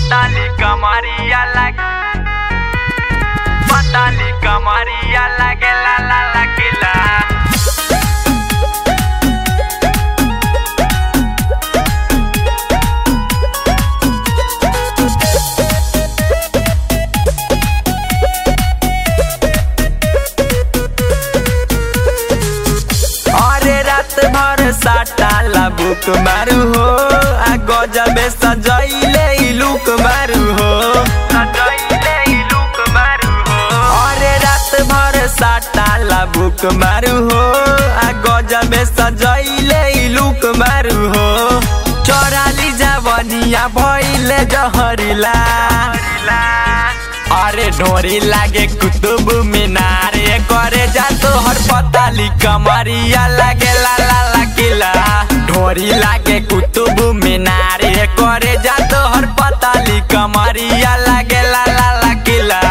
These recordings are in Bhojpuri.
Patali kamaria like Patali kamaria like la la la kila अरे रात भर साटाला बुक मारू हो आ गजबे सजैले ई लुक मारू हो सजैले ई लुक मारू हो अरे रात भर साटाला बुक मारू हो आ गजबे सजैले ई लुक मारू हो चोराली जावनिया भइले जहरीला अरे ढोरी लागे कुतुब मीनार ये करे जा तो हर पताली कमरिया लागे ला ला ला किला ढोरी लागे कुतुब मीनार ये करे जा तो हर पताली कमरिया लागे ला ला ला किला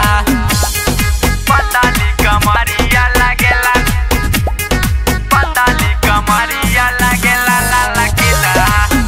पताली कमरिया लागे ला पताली कमरिया लागे ला ला ला किला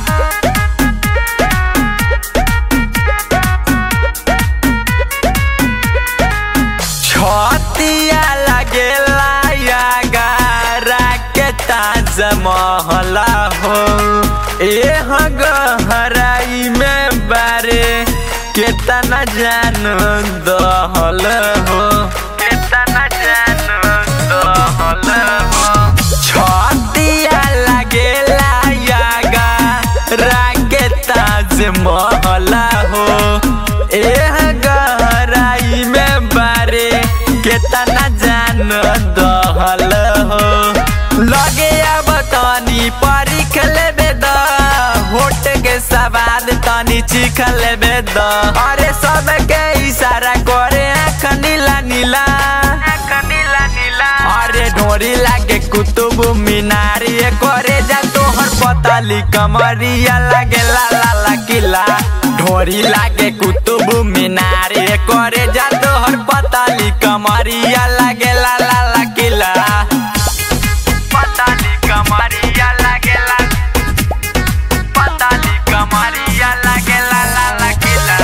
छतिया लगेला या गारा के ताज महला हो एह गहराई में बारे केतना जान दहल हो केतना जान दहल हो छतिया लगेला या गारा के ताज महला हो एह गहराई में बारे केतना जान दहल हो लगे अब तनी परीख लेबे द होट के सवाद तनी चीख लेबे द अरे सबके इशारा करे आँख नीला नीला आँख नीला नीला अरे ढोरी लागे कुतुब मीनार ये करे जा तोहर पताली कमरिया लागे ला ला ला किला ढोरी लागे कुतुब मीनार ये करे जा तोहर पताली कमरिया लागे ला ला ला किला पताली कमरिया लागे ला पताली कमरिया लागे ला ला ला किला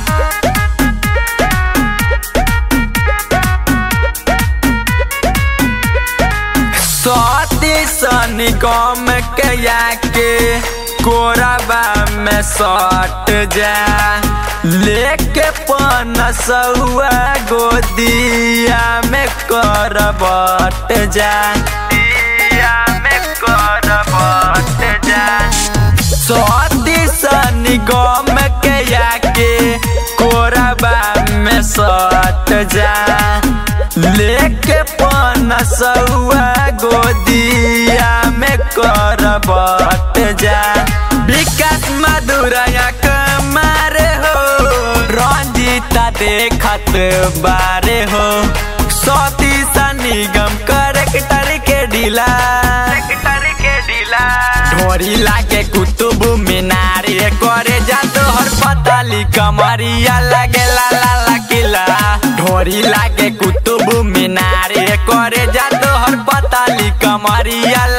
सती सनी गम के याके कोरबा में सट जा लेके पनसुआ गोदिया में करबट जा दिया में करबट जा सती सनी गम के याके कोरबा में सट जा लेके पनसुआ गोदिया में करबट जा विकास मधुरया मारे हो रंजीता देखत बारे हो सती निगम करेक्टर के ढीला के ढीला ढोरी लागे कुतुब मीनार ये करे जा तोहर पताली कमरिया लागे ला ला ला किला ढोरी लागे कुतुब मीनार ये करे जा तोहर पताली कमरिया